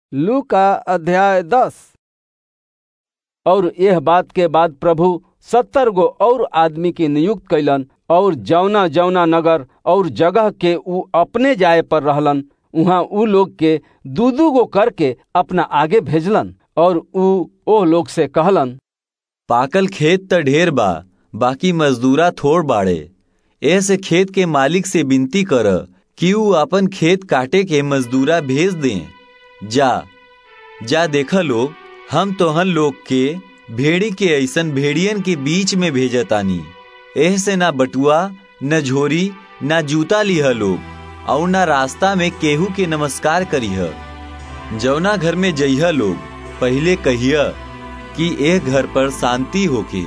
लू का अध्याय दस और यह बात के बाद प्रभु सत्तर गो और आदमी के नियुक्त कैलन और जौना जौना नगर और जगह के ऊ अपने जाए पर रहलन उहाँ ऊ लोग के दू दू गो करके अपना आगे भेजलन और ऊ ओ लोग से कहलन पाकल खेत त ढेर बा बाकी मजदूरा थोड़ बाड़े ऐसे खेत के मालिक से विनती कर कि ऊ अपन खेत काटे के मजदूरा भेज दें जा जा देखा लोग हम तोहन लोग के भेड़ी के ऐसन भेड़ियन के बीच में भेजतानी एह से ना बटुआ न झोरी न जूता लिह लोग और ना रास्ता में केहू के नमस्कार करीह जौना घर में जइह लोग पहले कहिया कि एह घर पर शांति होके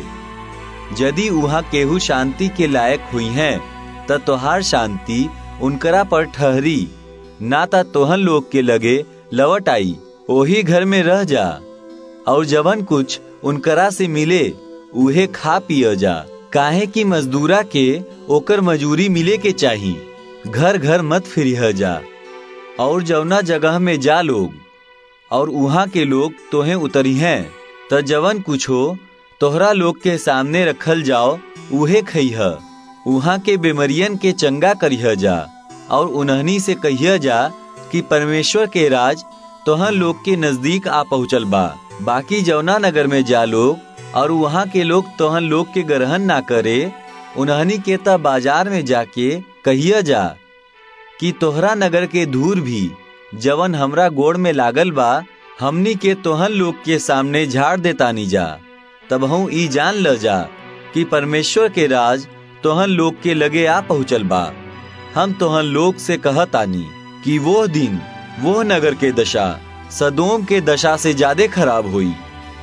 यदि वहाँ केहू शांति के लायक हुई हैं त तोहार शांति उनकरा पर ठहरी ना ता तोहन लोग के लगे लवट आई ओही घर में रह जा और जवन कुछ उनकरा से मिले उहे खा पिय जा काहे कि मजदूरा के ओकर मजूरी मिले के चाही घर घर मत फिरिह जा और जवना जगह में जा लोग और उहाँ के लोग तोहे उतरी हैं त जवन कुछ हो तोहरा लोग के सामने रखल जाओ उहे खइह उहाँ के बीमरियन के चंगा करिह जा और उन्हनी से कहिया जा कि परमेश्वर के राज तोहन लोग के नजदीक आ पहुँचल बा बाकी जौना नगर में जा लोग और वहाँ के लोग तोहन लोग के ग्रहण ना करे उन्हनी के त बाजार में जाके कहिया जा कि तोहरा नगर के धूर भी जवन हमरा गोड़ में लागल बा हमनी के तोहन लोग के सामने झाड़ देतानी जा तब हूँ ई जान ल जा कि परमेश्वर के राज तोहन लोग के लगे आ पहुँचल बा हम तोहन लोग से कहतानी कि वो दिन वो नगर के दशा सदोम के दशा से ज्यादा खराब हुई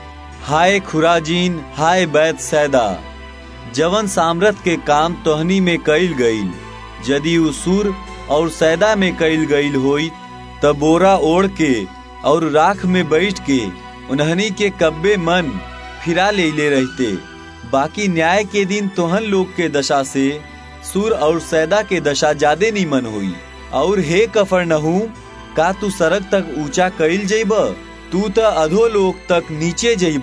हाय खुराजीन हाय बैत सैदा जवन सामरथ के काम तोहनी में कईल गईल यदि उसूर और सैदा में कईल गईल होई तब बोरा ओढ़ के और राख में बैठ के उन्हनी के कब्बे मन फिरा ले ले रहते बाकी न्याय के दिन तोहन लोग के दशा से सुर और सैदा के दशा ज्यादा नीमन हुई और हे कफर नहू का तू सड़क तक ऊंचा कईल जइब तू त अधो लोग तक नीचे जइब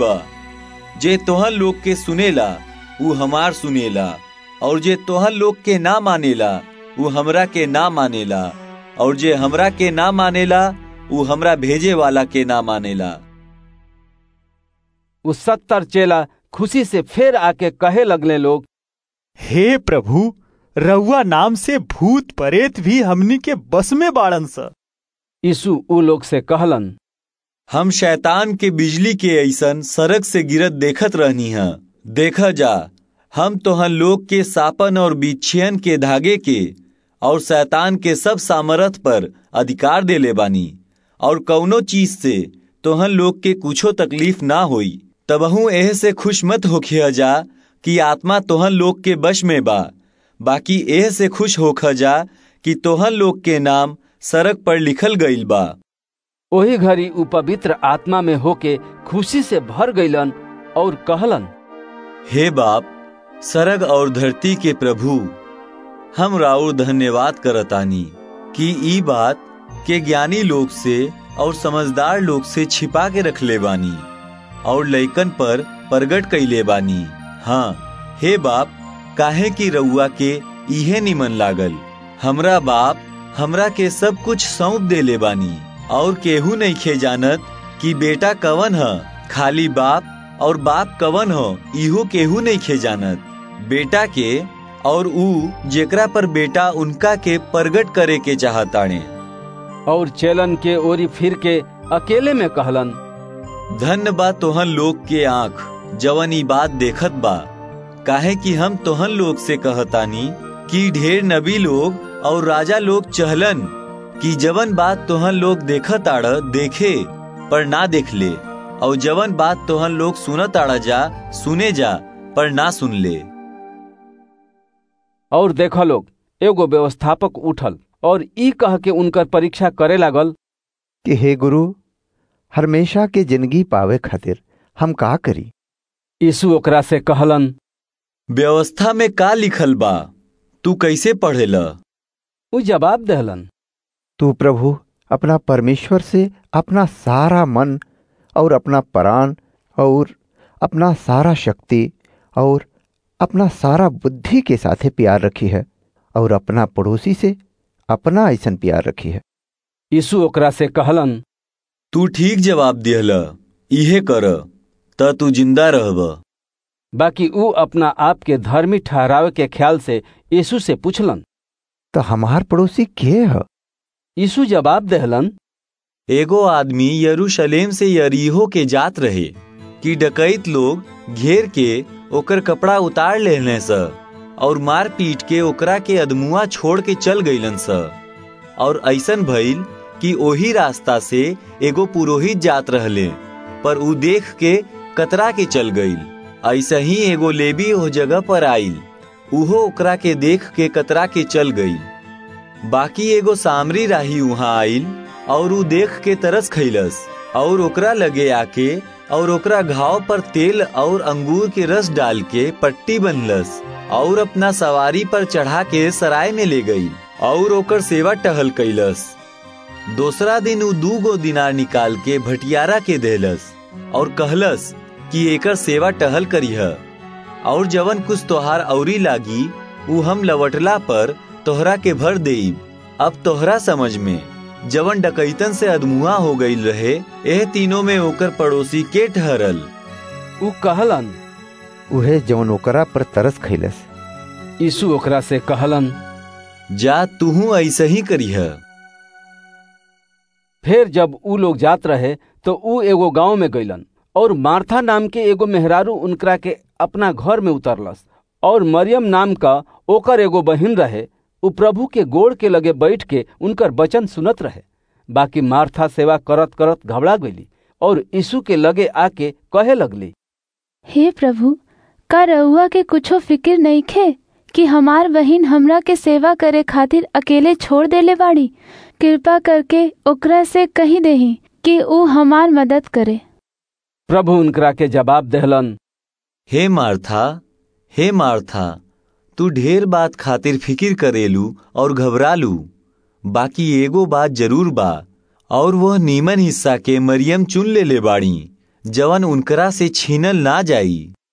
जे तोहन लोग के सुनेला ऊ हमार सुनेला और जे तोहन लोग के ना मानेला ऊ हमरा के ना मानेला और जे हमरा के ना मानेला ऊ हमरा भेजे वाला के ना मानेला उ सत्तर चेला खुशी से फिर आके कहे लगले लोग हे प्रभु रउआ नाम से भूत परेत भी हमनी के बस में बाड़न स यीशु उ लोग से कहलन हम शैतान के बिजली के ऐसन सड़क से गिरत देखत रहनी है देखा जा हम तोहन लोग के सापन और बिछियन के धागे के और शैतान के सब सामर्थ पर अधिकार देले बानी और कौनो चीज से तोहन लोग के कुछो तकलीफ ना होई तबहू एह से खुश मत होखिया जा कि आत्मा तोहन लोग के बश में बा बाकी एह से खुश होख जा कि तोहन लोग के नाम सड़क पर लिखल गईल बा ओही घड़ी उ पवित्र आत्मा में होके खुशी से भर गईलन और कहलन हे बाप सरग और धरती के प्रभु हम राउर धन्यवाद करतानी कि ई बात के ज्ञानी लोग से और समझदार लोग से छिपा के रख ले बानी और लइकन पर प्रगट कैले बानी हाँ हे बाप काहे की रउआ के इहे निमन लागल हमरा बाप हमरा के सब कुछ सौंप देले बानी और केहू नहीं खे जानत कि बेटा कवन ह खाली बाप और बाप कवन हो इहो केहू नहीं खे जानत बेटा के और ऊ जेकरा पर बेटा उनका के प्रगट करे के चाहताणे और चेलन के ओरी फिर के अकेले में कहलन धन्य बा तोहन लोग के आंख जवन ई बात देखत बा काहे कि हम तोहन लोग से कहतानी कि ढेर नबी लोग और राजा लोग चहलन कि जवन बात तोहन लोग देखत आड़ देखे पर ना देख ले और जवन बात तोहन लोग सुनत आड़ा जा सुने जा पर ना सुन ले और देख लोग एगो व्यवस्थापक उठल और ई कह के उनकर परीक्षा करे लागल कि हे गुरु हमेशा के जिंदगी पावे खातिर हम का करी यीशु ओकरा से कहलन व्यवस्था में का लिखल बा तू कैसे पढ़ेला उ जवाब दहलन तू प्रभु अपना परमेश्वर से अपना सारा मन और अपना प्राण और अपना सारा शक्ति और अपना सारा बुद्धि के साथे प्यार रखी है और अपना पड़ोसी से अपना ऐसन प्यार रखी है यीशु ओकरा से कहलन तू ठीक जवाब दिहल इहे कर त तू जिंदा रहब बाकी ऊ अपना आप के धर्मी ठहरावे के ख्याल से यीशु से पूछलन तो हमार पड़ोसी के है यीशु जवाब देहलन एगो आदमी यरूशलेम से यरीहो के जात रहे कि डकैत लोग घेर के ओकर कपड़ा उतार लेने स और मार पीट के ओकरा के अदमुआ छोड़ के चल गईलन स और ऐसन भइल कि ओही रास्ता से एगो पुरोहित जात रहले पर ऊ देख के कतरा के चल गईल ऐसा ही एगो लेबी ओ जगह पर आईल उहो ओकरा के देख के कतरा के चल गईल बाकी एगो सामरी राही वहां आईल और ऊ देख के तरस खैलस और ओकरा लगे आके और ओकरा घाव पर तेल और अंगूर के रस डाल के पट्टी बनलस और अपना सवारी पर चढ़ा के सराय में ले गई और ओकर सेवा टहल कैलस दूसरा दिन ऊ दू गो दिनार निकाल के भटियारा के देलस और कहलस कि एकर सेवा टहल करीह और जवन कुछ तोहार औरी लागी ऊ हम लवटला पर तोहरा के भर देब अब तोहरा समझ में जवन डकैतन से अदमुआ हो गई रहे एह तीनों में ओकर पड़ोसी के ठहरल ऊ कहलन उहे जवन ओकरा पर तरस खैलस यीशु ओकरा से कहलन जा तुहू ऐसे ही करीह फिर जब ऊ लोग जात रहे तो ऊ एगो गांव में गईलन और मार्था नाम के एगो मेहरारू उनकरा के अपना घर में उतरलस और मरियम नाम का ओकर एगो बहिन रहे उ प्रभु के गोड़ के लगे बैठ के उनकर वचन सुनत रहे बाकी मार्था सेवा करत करत घबरा गईली और यीशु के लगे आके कहे लगली हे प्रभु का रउआ के कुछो फिक्र नहीं खे कि हमार बहिन हमरा के सेवा करे खातिर अकेले छोड़ देले बाड़ी कृपा करके ओकरा से कही देही कि ऊ हमार मदद करे प्रभु उनकरा के जवाब देहलन हे मार्था हे मार्था तू ढेर बात खातिर फिकिर करेलू और घबरालू बाकी एगो बात जरूर बा और वह नीमन हिस्सा के मरियम चुन ले ले बाड़ी जवन उनकरा से छीनल ना जाई